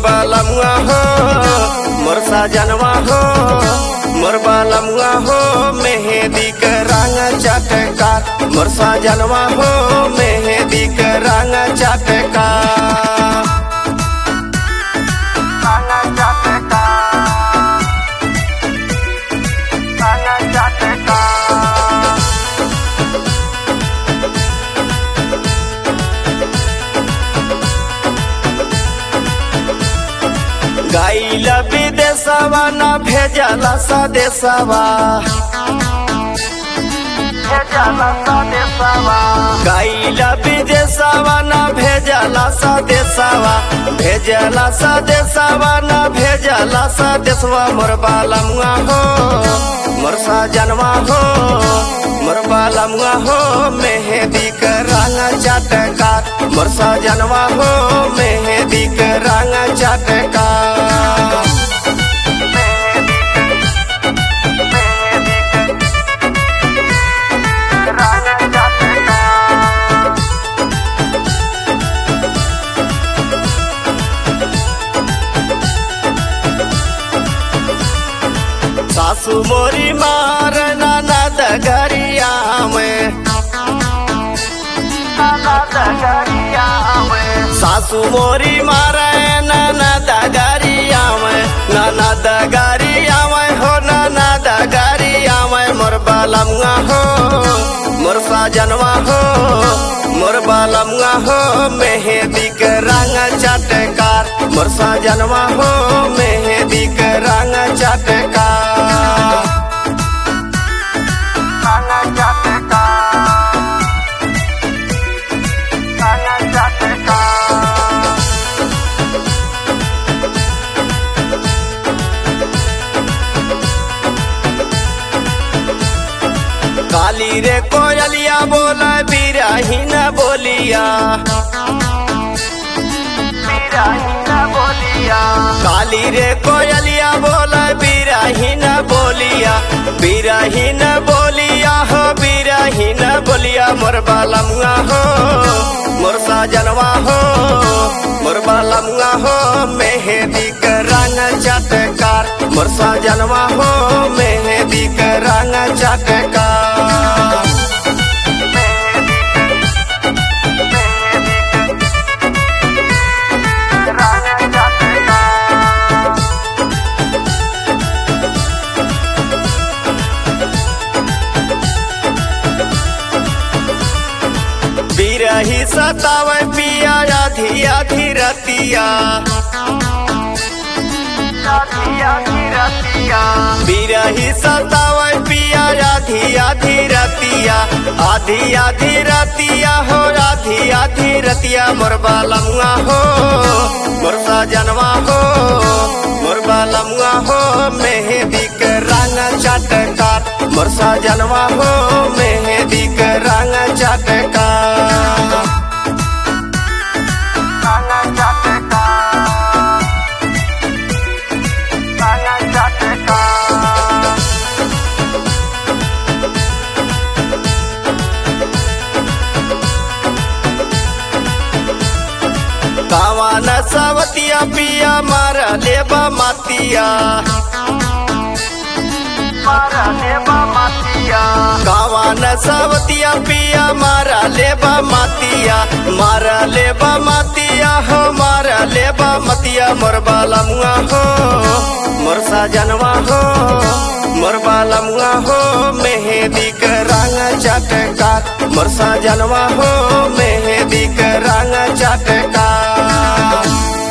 बालमुआ हो मोर साजनवा हो मोर बालमुआ हो मेहंदी के रंग चटकार मोर साजनवा हो मेहंदी के रंग चटकार रंग चटकार रंग चटकार गाइल विदेशवा न भेजला सदेशवा भेजला सदेशवा गाइल विदेशवा न भेजला सदेशवा भेजला सदेशवा न भेजला सदेशवा मोर बालमुआ हो मोर साजनवा हो मोर बालमुआ हो मेहंदी के रंग चटकार मोर साजनवा हो मेहंदी के रंग चटकार सासू मोरी मार ननद गरिया में ननद गरिया में सासू मोरी मार ननद गरिया में ननद गरिया में हो ननद गरिया में मोर बालमुआ हो मोर साजनवा हो मोर बालमुआ हो मेहंदी के रंग चटकार मोर साजनवा हो मेहंदी के रंग चटकार रंग चटकार रंग चटकार काली रे कोयलिया बोला बिराहीन बोलिया बिराहीन बोलिया काली रे कोयलिया बोला बिराहीन बोलिया बिराहीन बोलिया हो बिराहीन बोलिया मोर बालमुआ हो मोर साजनवा हो मोर बालमुआ हो मेहंदी के रंग चटकार मोर साजनवा हो मेहंदी के रंग चटकार बिरही सतावे पिया आधी आधी रतिया बिरही सतावे पिया आधी आधी रतिया आधी आधी रतिया हो आधी आधी रतिया मोर बालमुआ हो मोर साजनवा हो मोर बालमुआ हो मेहंदी के रंग चटकार मोर साजनवा हो मेहंदी के रंग चटकार रंग चटकार रंग चटकार कावान सवतिया पिया मार लेबा मातिया मारा लेबा मातिया कावान सवतिया पिया मारा लेबा मातिया मारा लेबा मातिया हो मारा लेबा मतिया मोर बालमुआ हो मोर साजनवा हो मोर बालमुआ हो मेहंदी के रंग चटकार मोर साजनवा हो मेहंदी के रंग चटकार